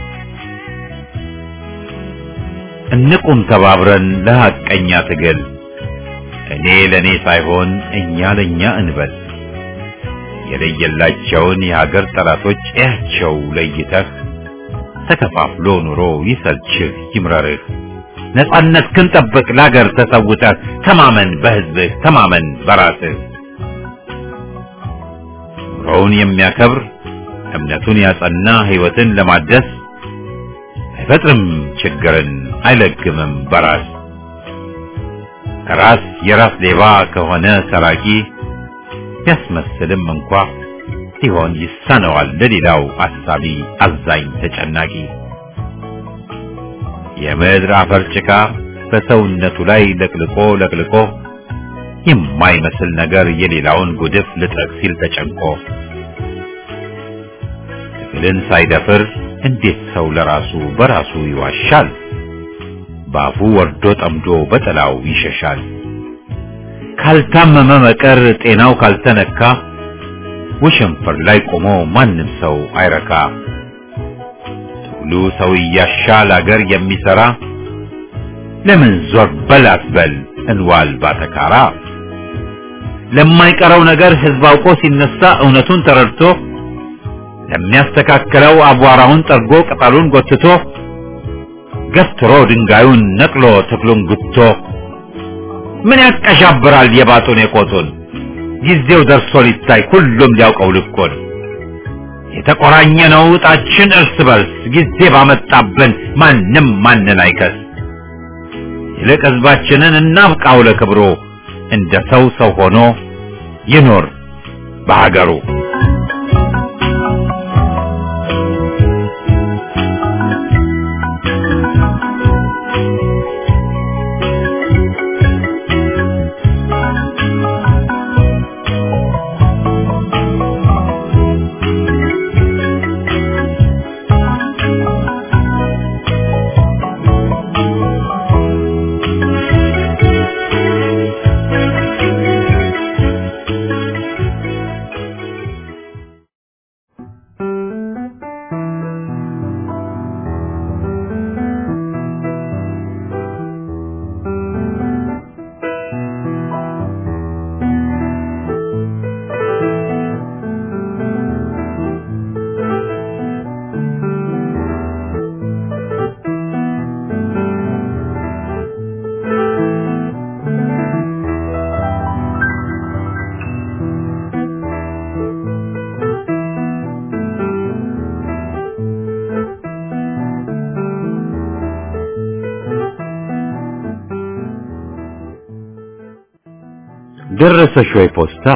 እንቁም ተባብረን ለሐቀኛ ትግል እኔ ለኔ ሳይሆን እኛ ለኛ እንበል የለየላቸውን የሀገር ጠላቶች እያቸው ለይተህ ተከፋፍሎ ኑሮ ይሰልችህ ይምረርህ ነጻነት ክንጠብቅ ለሀገር ተሰውተህ ተማመን በህዝብህ ተማመን በራስህ ኑሮውን የሚያከብር እምነቱን ያጸና ህይወትን ለማደስ አይፈጥርም ችግርን አይለግምም በራስ ራስ የራስ ሌባ ከሆነ ሰራቂ ቢያስመስልም እንኳ ሲሆን ይሳነዋል ለሌላው አሳቢ አዛኝ ተጨናቂ የምድር አፈር ጭቃ በሰውነቱ ላይ ለቅልቆ ለቅልቆ የማይመስል ነገር የሌላውን ጉድፍ ልጠቅ ሲል ተጨንቆ ትግልን ሳይደፍር እንዴት ሰው ለራሱ በራሱ ይዋሻል? ባፉ ወርዶ ጠምዶ በጥላው ይሸሻል። ካልታመመ መቀር ጤናው ካልተነካ ወሸንፈር ላይ ቆሞ ማንም ሰው አይረካ። ትግሉ ሰው እያሻል አገር የሚሰራ ለምን ዞር በል አትበል እንዋል ባተካራ። ለማይቀረው ነገር ህዝብ አውቆ ሲነሳ እውነቱን ተረድቶ ለሚያስተካክለው አቧራውን ጠርጎ ቅጠሉን ጎትቶ ገፍትሮ ድንጋዩን ነቅሎ ተክሉን ጉቶ ምን ያቀሻብራል የባጡን የቆጡን ጊዜው ደርሶ ሊታይ ሁሉም ሊያውቀው ልኮን የተቆራኘ ነው እጣችን እርስ በርስ ጊዜ ባመጣብን ማንም ማንን አይከስ ይልቅ ህዝባችንን እናብቃው ለክብሩ እንደ ሰው ሰው ሆኖ ይኖር በሀገሩ ደረሰሽ ወይ ፖስታ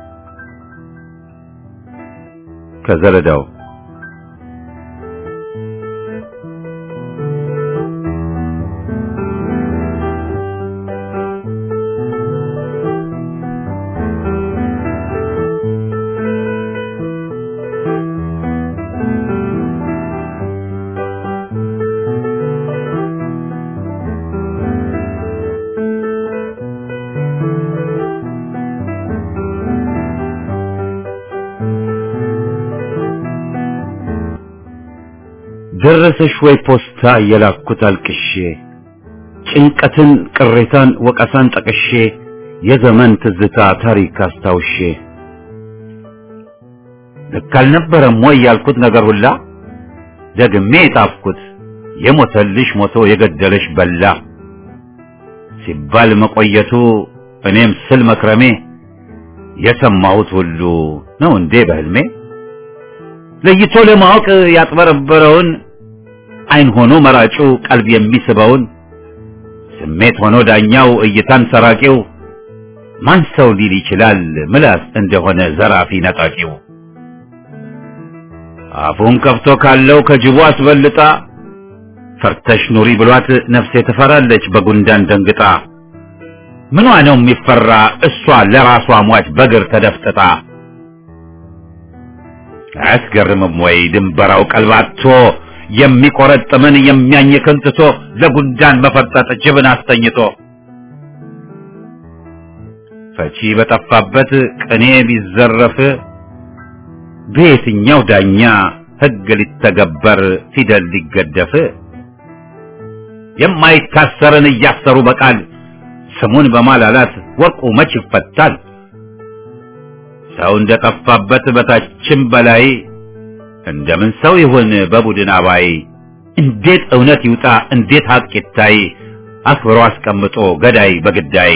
ከዘረዳው ደረሰሽ ወይ ፖስታ የላኩት አልቅሼ ጭንቀትን ቅሬታን ወቀሳን ጠቅሼ የዘመን ትዝታ ታሪክ አስታውሼ ልክ አልነበረም ወይ ያልኩት ነገር ሁላ ደግሜ የጣፍኩት የሞተልሽ ሞቶ የገደለሽ በላ ሲባል መቆየቱ እኔም ስል መክረሜ የሰማሁት ሁሉ ነው እንዴ በህልሜ ለይቶ ለማወቅ ያጥበረበረውን አይን ሆኖ መራጩ ቀልብ የሚስበውን ስሜት ሆኖ ዳኛው እይታን ሰራቂው ማን ሰው ሊል ይችላል ምላስ እንደሆነ ዘራፊ ነጣቂው አፉን ከፍቶ ካለው ከጅቡ አስበልጣ ፈርተሽ ኑሪ ብሏት ነፍሴ ትፈራለች በጉንዳን ደንግጣ ምኗ ነው የሚፈራ እሷ ለራሷ ሟች በግር ተደፍጥጣ አያስገርምም ወይ ድንበራው ቀልባቶ የሚቆረጥምን የሚያኝክን ትቶ ለጉንዳን መፈርጠጥ ጅብን አስተኝቶ ፈቺ በጠፋበት ቅኔ ቢዘረፍ በየትኛው ዳኛ ሕግ ሊተገበር ፊደል ሊገደፍ የማይታሰርን እያሰሩ በቃል ስሙን በማላላት ወርቁ መች ይፈታል? ሰው እንደጠፋበት በታችም በላይ እንደምን ሰው ይሁን በቡድን አባይ? እንዴት እውነት ይውጣ እንዴት ሀቅ ይታይ? አክብሮ አስቀምጦ ገዳይ በግዳይ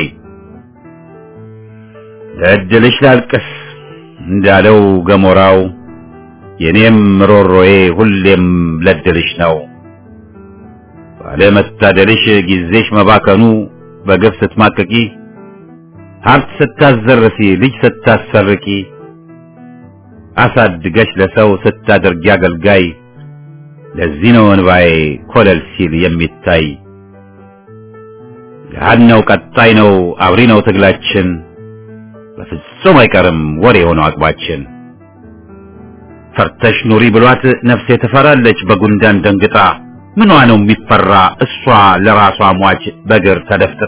ለእድልሽ ላልቅስ እንዳለው ገሞራው የኔም ሮሮዬ ሁሌም ለድልሽ ነው። ባለመታደልሽ ጊዜሽ መባከኑ በግፍ ስትማቅቂ ሀብት ስታዘርፊ ልጅ ስታሰርቂ አሳድገሽ ለሰው ስታደርጊ አገልጋይ ለዚህ ነው እንባዬ ኮለል ሲል የሚታይ ገሃድ ነው ቀጣይ ነው አብሪ ነው ትግላችን በፍጹም አይቀርም ወሬ የሆነው አቅባችን ፈርተሽ ኑሪ ብሏት ነፍሴ ትፈራለች በጉንዳን ደንግጣ ምኗ ነው የሚፈራ እሷ ለራሷ ሟች በግር ተደፍጥጣ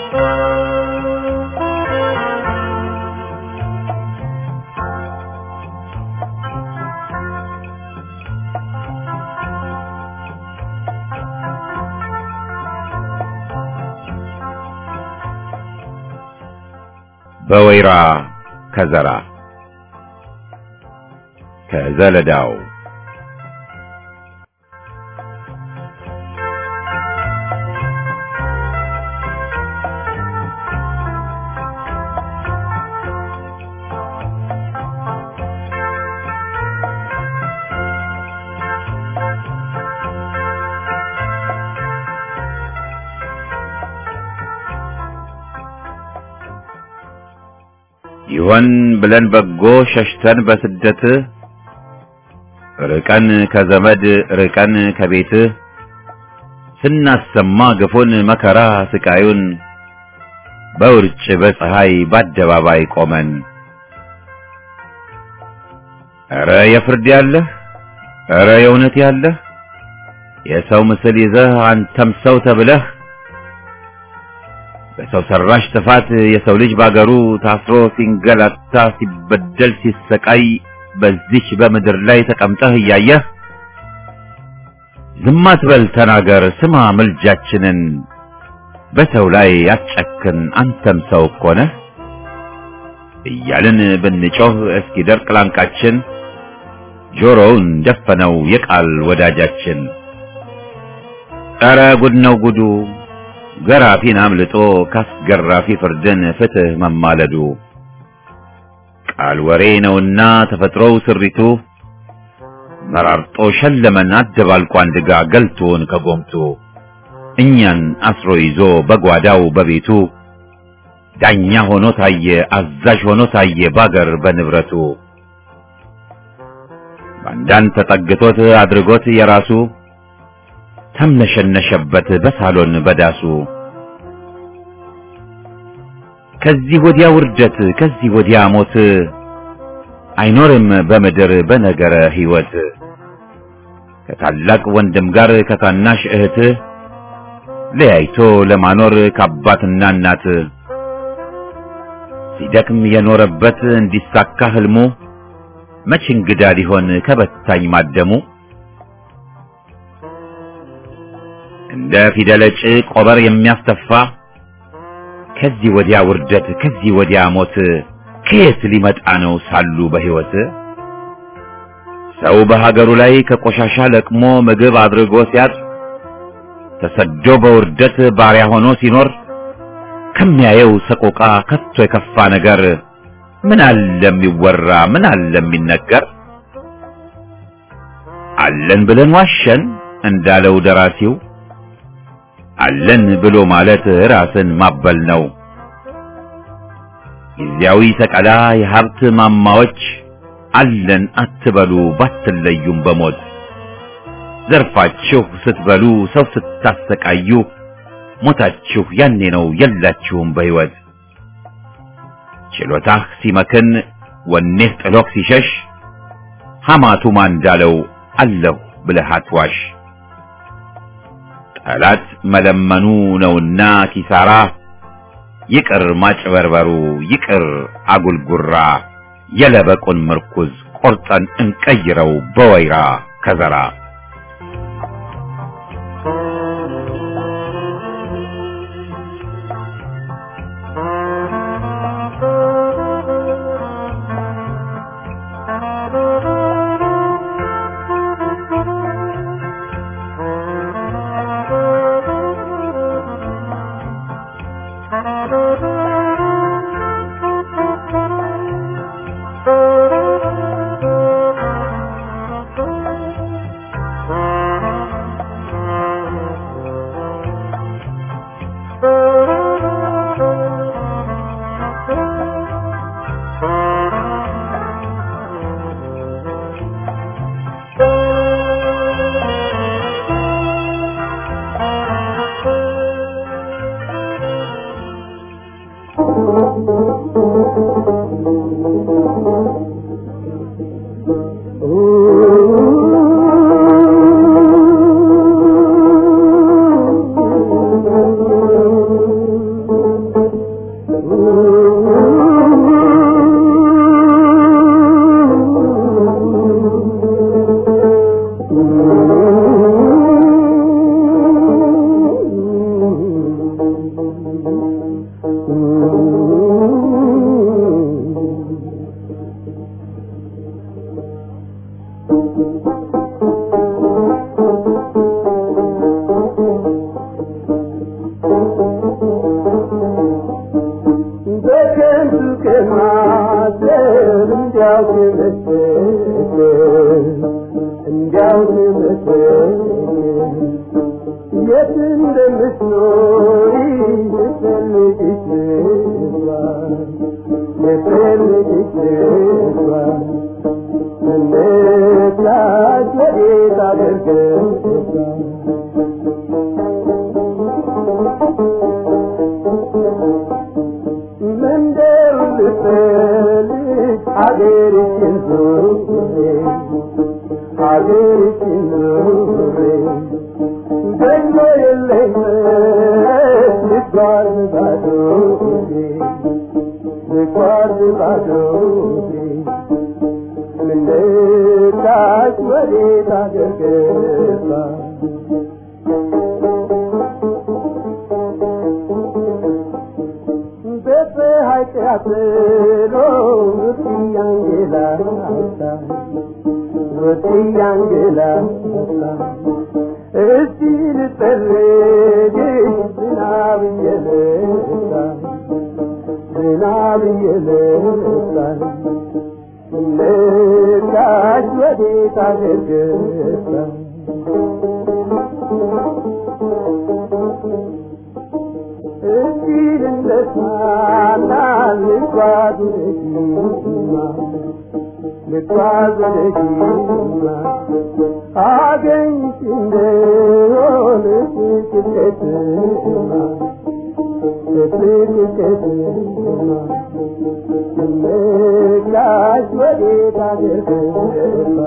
በወይራ ከዘራ ከዘለዳው ይሆን ብለን በጎ ሸሽተን በስደት ርቀን ከዘመድ ርቀን ከቤት ስናሰማ ግፉን መከራ ስቃዩን በውርጭ በፀሐይ በአደባባይ ቆመን ኧረ የፍርድ ያለህ ኧረ የእውነት ያለህ የሰው ምስል ይዘህ አንተም ሰው ተብለህ በሰው ሰራሽ ጥፋት የሰው ልጅ ባገሩ ታስሮ ሲንገላታ ሲበደል ሲሰቃይ በዚች በምድር ላይ ተቀምጠህ እያየህ ዝም አትበል ተናገር ስማ ምልጃችንን በሰው ላይ አትጨክን አንተም ሰው እኮ ነህ እያልን ብንጮህ እስኪደርቅ ላንቃችን ጆሮውን ደፈነው የቃል ወዳጃችን ኧረ ጉድ ነው ጉዱ ገራፊን አምልጦ ካስገራፊ ፍርድን ፍትህ መማለዱ ቃል ወሬ ነውና ተፈጥሮው ስሪቱ መራርጦ ሸለመን አደባልቆ አንድ ጋ ገልቶን ከጎምቱ እኛን አስሮ ይዞ በጓዳው በቤቱ ዳኛ ሆኖ ታየ አዛዥ ሆኖ ታየ ባገር በንብረቱ ባንዳን ተጠግቶት አድርጎት የራሱ ተምነሸነሸበት በሳሎን በዳሱ ከዚህ ወዲያ ውርደት ከዚህ ወዲያ ሞት አይኖርም በምድር በነገረ ሕይወት ከታላቅ ወንድም ጋር ከታናሽ እህት ለያይቶ ለማኖር ከአባትና እናት ሲደክም የኖረበት እንዲሳካ ህልሙ መች እንግዳ ሊሆን ከበታኝ ማደሙ እንደ ፊደለጭ ቆበር የሚያስተፋ ከዚህ ወዲያ ውርደት ከዚህ ወዲያ ሞት ከየት ሊመጣ ነው ሳሉ በሕይወት ሰው በሀገሩ ላይ ከቆሻሻ ለቅሞ ምግብ አድርጎ ሲያጥ ተሰዶ በውርደት ባሪያ ሆኖ ሲኖር ከሚያየው ሰቆቃ ከቶ የከፋ ነገር ምን አለ የሚወራ ምን አለ የሚነገር አለን ብለን ዋሸን እንዳለው ደራሲው አለን ብሎ ማለት ራስን ማበል ነው። ጊዜያዊ ሰቀላ የሀብት ማማዎች አለን አትበሉ ባትለዩም በሞት ዘርፋችሁ ስትበሉ ሰው ስታሰቃዩ ሞታችሁ ያኔ ነው የላችሁም በሕይወት ችሎታህ ሲመክን ወኔህ ጥሎክ ሲሸሽ ሐማቱማ እንዳለው አለሁ ብለህ አትዋሽ። ጠላት መለመኑ ነውና ኪሳራ ይቅር ማጭበርበሩ ይቅር አጉልጉራ የለበቁን ምርኩዝ ቆርጠን እንቀይረው በወይራ ከዘራ እንዲያው ትመስል እንዲያው ትመስል የት እንደምትኖሪ ልፈልግሽ ልግባል ልፈልግሽ ልግባል እንድታሽ ወዴት አደርገሻል መንደር ልፈልግ አገርሽን ዞሬ አገርሽን ዞሬ ደግሞ የለኝ ልጓዝ ባዶ ልጓዝ ባዶ ምንታች ወዴት አገር ገባ በፀሐይ ቃጥሎ ወዲያንገላታ ወዲያንገላታ እስቲ ልጠልግሽ ዝናብ እየመጣ ዝናብ እየመጣ ልካሽ ወዴት አገር ገባ እስቲ ልነሳና ልጓዝ ወደፊትማ ልጓዝ ወደፊትማ አገኝሽ እንደሆነ ፍቅርቀትማ ፍቅርቀትማ ልካሽ ወዴት አገር ገባ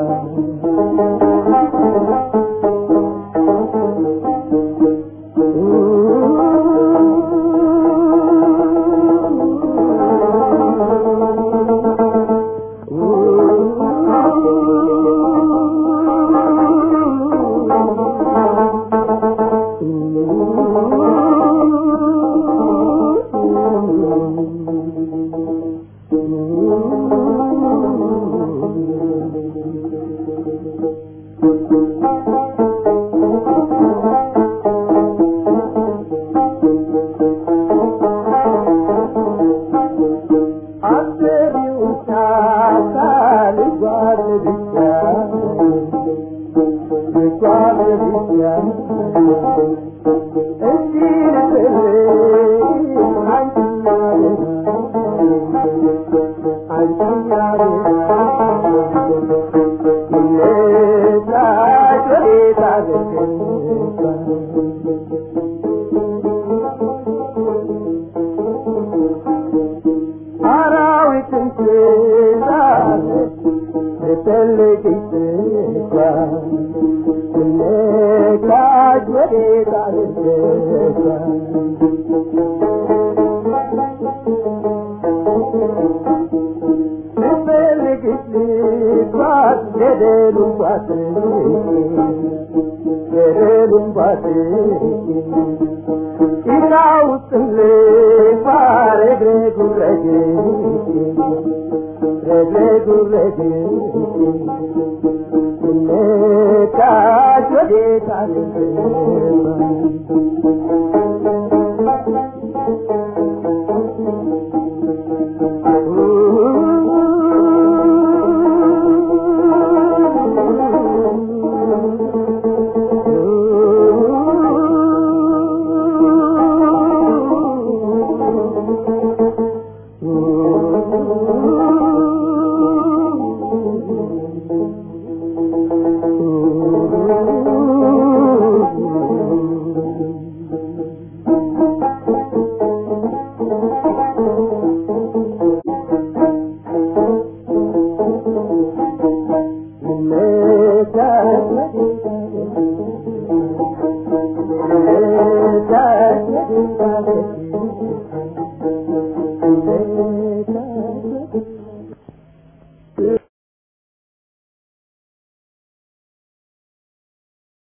Thank you.